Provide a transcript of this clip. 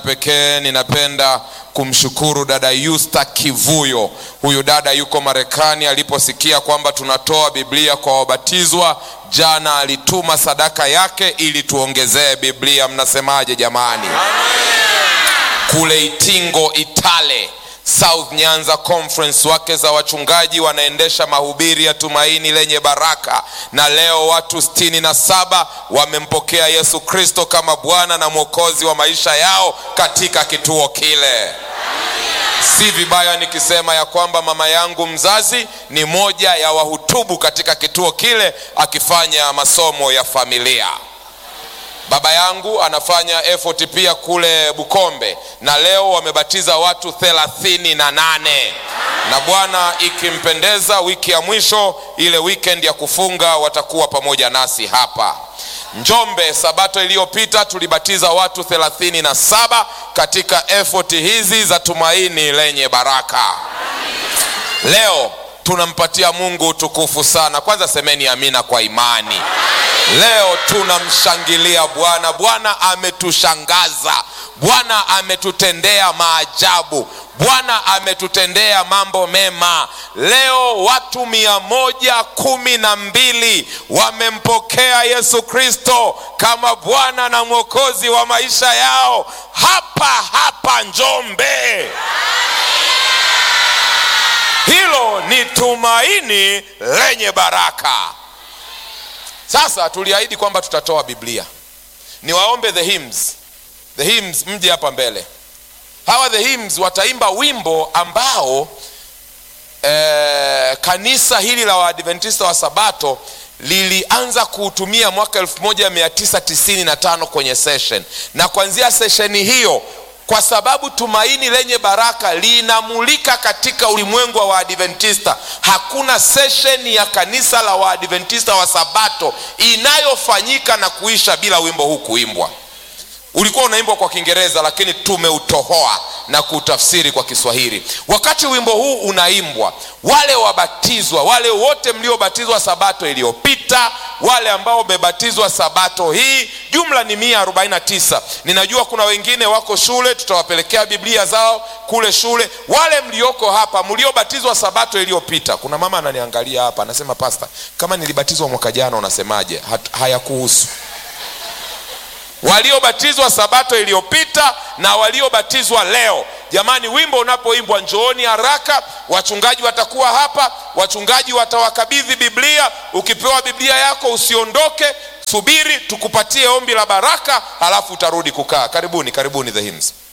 pekee ninapenda kumshukuru dada Yusta Kivuyo. Huyu dada yuko Marekani. Aliposikia kwamba tunatoa Biblia kwa wabatizwa, jana alituma sadaka yake ili tuongezee Biblia. Mnasemaje jamani? Kule Itingo Itale South Nyanza Conference, wake za wachungaji wanaendesha mahubiri ya tumaini lenye baraka, na leo watu sitini na saba wamempokea Yesu Kristo kama Bwana na Mwokozi wa maisha yao katika kituo kile. Si vibaya nikisema ya kwamba mama yangu mzazi ni moja ya wahutubu katika kituo kile akifanya masomo ya familia. Baba yangu anafanya effort pia kule Bukombe, na leo wamebatiza watu thelathini na nane na Bwana ikimpendeza, wiki ya mwisho ile weekend ya kufunga watakuwa pamoja nasi hapa Njombe. Sabato iliyopita tulibatiza watu thelathini na saba katika effort hizi za tumaini lenye baraka. Leo tunampatia Mungu utukufu sana. Kwanza semeni amina kwa imani. Leo tunamshangilia Bwana. Bwana ametushangaza, Bwana ametutendea maajabu, Bwana ametutendea mambo mema. Leo watu mia moja kumi na mbili wamempokea Yesu Kristo kama Bwana na Mwokozi wa maisha yao hapa hapa Njombe. Hilo ni tumaini lenye baraka. Sasa tuliahidi kwamba tutatoa Biblia. Niwaombe the hymns, the hymns mje hapa mbele. Hawa the hymns wataimba wimbo ambao eh, kanisa hili la Waadventista wa Sabato lilianza kuutumia mwaka 1995 kwenye session, na kuanzia sesheni hiyo kwa sababu tumaini lenye baraka linamulika katika ulimwengu wa Waadventista. Hakuna sesheni ya kanisa la Waadventista wa Sabato inayofanyika na kuisha bila wimbo huu kuimbwa. Ulikuwa unaimbwa kwa Kiingereza, lakini tumeutohoa na kuutafsiri kwa Kiswahili. Wakati wimbo huu unaimbwa, wale wabatizwa, wale wote mliobatizwa sabato iliyopita, wale ambao wamebatizwa sabato hii, jumla ni mia arobaini na tisa. Ninajua kuna wengine wako shule, tutawapelekea Biblia zao kule shule. Wale mlioko hapa mliobatizwa sabato iliyopita, kuna mama ananiangalia hapa anasema, pasta, kama nilibatizwa mwaka jana unasemaje? Hayakuhusu waliobatizwa sabato iliyopita na waliobatizwa leo. Jamani, wimbo unapoimbwa njooni haraka, wachungaji watakuwa hapa, wachungaji watawakabidhi Biblia. Ukipewa Biblia yako usiondoke, subiri tukupatie ombi la baraka, halafu utarudi kukaa. Karibuni, karibuni the hymns.